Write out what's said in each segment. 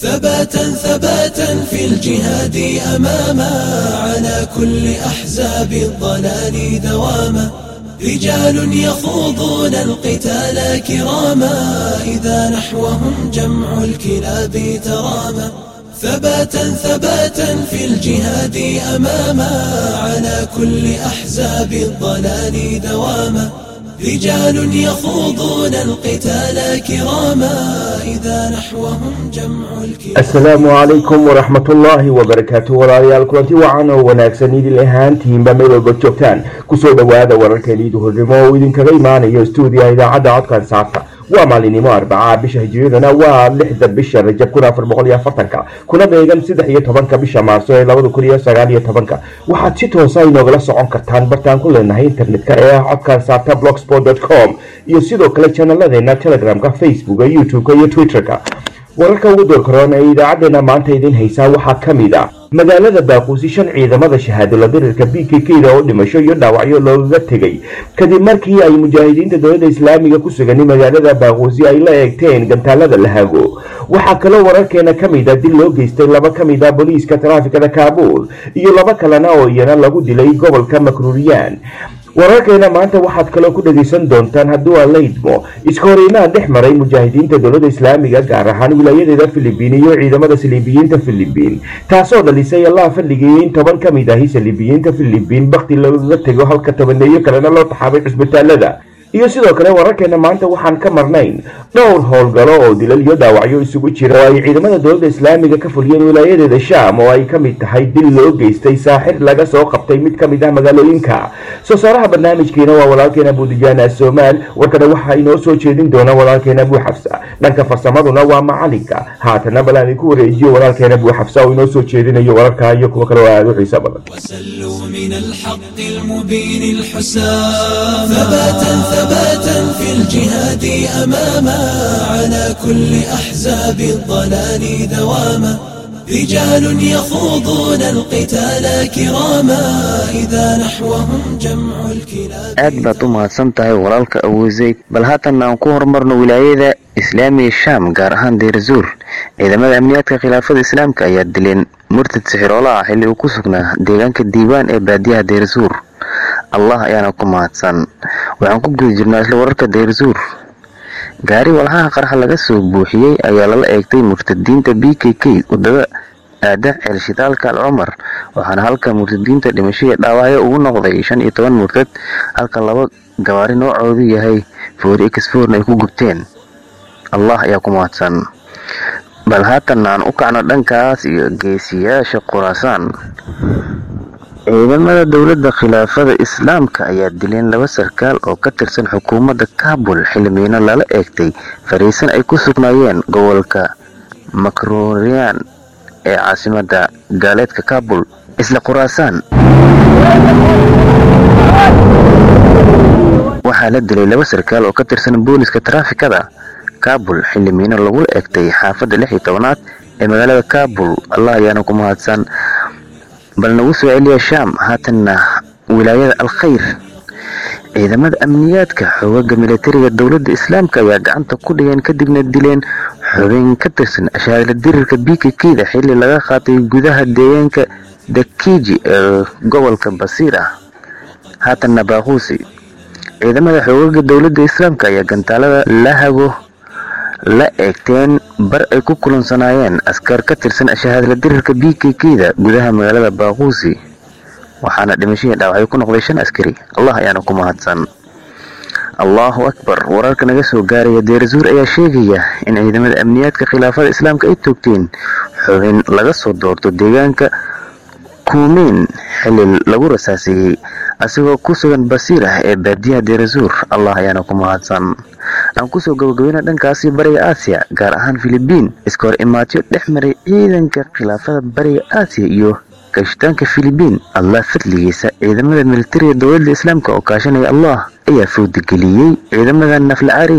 ثباتا ثباتا في الجهاد أماما على كل أحزاب الضلال دواما رجال يخوضون القتال كراما إذا نحوهم جمع الكلاب تراما ثباتا ثباتا في الجهاد أماما على كل أحزاب الضلال دواما رجال يخوضون القتال كراما إذا نحوهم جمع الكلاب asalaamu calaykum waraxmatullaahi wabarakaatu walaalayaal kulanti wacan oo wanaagsan idin ahaantiinba meel walba joogtaan kusoo dhowaada wararkeeni duhurnimo oo idinkaga imaanayo stuudiyaha idaacadda codkan saarta waa maalinimo arbacaa bisha hijiriyadana waa lixda bisha rajab kun afar boqol iyo afartanka kuna beegan saddex iyo tobanka bisha maarso ee labada kun iyo sagaal iyo tobanka waxaad si toosa inoogala socon kartaan bartaan ku leenahay internetka ee ah codkan saarta blogsport com iyo sidoo kale janalladeena telegramka facebooka youtube-ka iyo twitterka wararka ugu doorkaroon ee idaacadeena maanta idin haysaa waxaa ka mid ah magaalada baaquusi shan ciidamada shahaadala dirirka b k k da oo dhimasho iyo dhaawacyo loogaga tegay kadib markii ay mujaahidiinta dowladda islaamiga ku sugan magaalada baaquusi ay la eegteen gantaalada lahago waxaa kaloo wararkeena ka mid a dil loo geystay laba ka mid a booliiska taraafikada kaabuul iyo laba kalena oo iyana lagu dilay gobolka makruuriyaan wararkeena maanta waxaad kaloo ku dhegaysan doontaan hadduu aan la idmo iska horiimaan dhex maray mujaahidiinta dowladda islaamiga gaar ahaan wilaayadeeda filibiin iyo ciidamada saliibiyiinta filibiin taasoo dhalisay allaha fadligii in toban ka mid ahi saliibiyiinta filibiin bakti loogaga tego halka tobaneeyo kalena loo taxaabay cusbitaalada iyo sidoo kale wararkeena maanta waxaan ka marnayn dhowr howlgalo oo dilal iyo dhaawacyo isugu jira oo ay ciidamada dowladda islaamiga ka fuliyeen wilaayadeeda shaam oo ay ka mid tahay dil loo geystay saaxir laga soo qabtay mid ka mid ah magaalooyinka soo saaraha barnaamijkiina waa walaalkeena buudijaana soomaal warkana waxaa inoo soo jeedin doona walaalkeena buuxafsa dhanka farsamaduna waa macalinka haatana bal aan idinku wareejiyo walaalkeena buuxafsa oo inoo soo jeedinayo wararka iyo kuwa kale oo aada u xiiso badan وسلوا من الحق المبين الحسام ثباتا ثباتا في الجهاد أماما على كل أحزاب الضلال دواما رجال يخوضون القتال كراما إذا نحوهم جمع الكلاب aad baad u mahadsan tahay walaalka awozeyd bal haatan aan ku horumarno wilaayada islaamiga shaam gaar ahaan deyrasuur ciidamada amniyaadka khilaafada islaamka ayaa dileen murtad sixiroolo ah xilli uu ku sugnaa deegaanka diiwaan ee baadiyaha deyrasuur allah ayaana ku mahadsan waxaan ku guda jirnaa isla wararka deyrasuur gaari walxaha qarxa laga soo buuxiyey ayaa lala eegtay murtadiinta b k k wadada aada ceelshitaalka al cumar waxaana halka murtadiinta dhimashadii dhaawacyo ugu noqday shan iyo toban murtad halka laba gawaari noocoodu yahay foori exforn ay ku gubteen allah ayaa ku mahadsan bal haatan aan u kacno dhankaas iyo geesiyaasha khuraasaan ciidamada dowladda khilaafada islaamka ayaa dileen laba sarkaal oo ka tirsan xukuumadda kaabul xildhibaano lala eegtay fariisan ay ku sugnaayeen gobolka makrurian ee caasimadda gaaleedka kaabul isla khuraasaan waxaa la dilay laba sarkaal oo ka tirsan booliska taraafikada kaabul xildhibaano lagula eegtay xaafadda lix iyo tobanaad ee magaalada kaabul allah ayaana ku mahadsan bal nagu soo celiya shaam haatanna wilaayada alkhayr ciidamada amniyaadka xoogaga militariga dowladda islaamka ayaa gacanta ku dhigeen kadibna dileen xubin ka tirsan ashaadla dirirka b k k da xilli laga qaatay gudaha deegaanka dakiji ee gobolka basiir ah haatanna baaquusi ciidamada xoogaga dowladda islaamka ayaa gantaalada lahago la eegteen bar ay ku kulansanaayeen askar ka tirsan shahaadla dirirka b k k da gudaha magaalada baaquusi waxaana dhimashadii dhaawacyo ku noqday shan askari allah ayaana ku mahadsan allahu akbar wararka naga soo gaaraya deerasuur ayaa sheegaya in ciidamada amniyaadka khilaafada islaamka ay toogteen xubin laga soo doorto deegaanka kuumeyn xili lagu rasaaseeyey asigoo ku sugan basiir ah ee baadiyaha deerasuur allah ayaana ku mahadsan aan kusoo gabagabayna dhankaasi bariga aasiya gaar ahaan filibiin iska hor imaatyo dhex maray ciidanka khilaafada bariga aasiya iyo kaashitaanka filibiin allah fadligiisa ciidamada militariga dowladda islaamka oo kaashanaya allah ayaa fowdageliyey ciidamada naflacaariya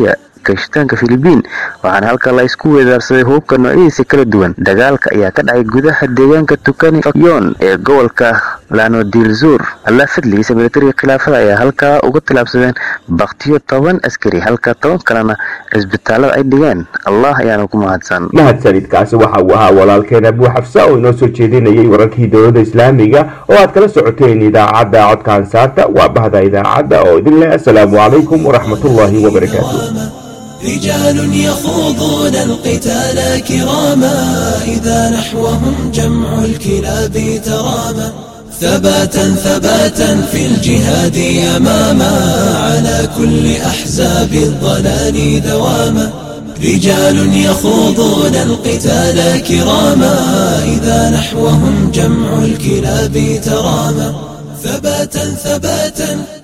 kashtaanka filibiin waxaana halkaa la isku weedaarsaday hubka noocyadiisa kala duwan dagaalka ayaa ka dhacay gudaha deegaanka tukani fakyon ee gobolka lanodilzur allaa fadligiisa militariga khilaafada ayaa halkaa uga tilaabsadeen baktiyo toban askari halka toban kalena cisbitaalada ay dhigeen allah ayaana ku mahadsan mahadsanidkaasi waxa uu ahaa walaalkeen abuu xafsa oo inoo soo jeedinayay wararkii dowladda islaamiga oo aad kala socoteen idaacadda codka ansaarta waa bahda idaacadda oo idin leh assalaamu calaykum waraxmat ullaahi wabarakaatu رجال يخوضون القتال كراما إذا نحوهم جمع الكلاب تراما ثباتا ثباتا في الجهاد أماما على كل أحزاب الضلال دواما رجال يخوضون القتال كراما إذا نحوهم جمع الكلاب تراما ثباتا ثباتا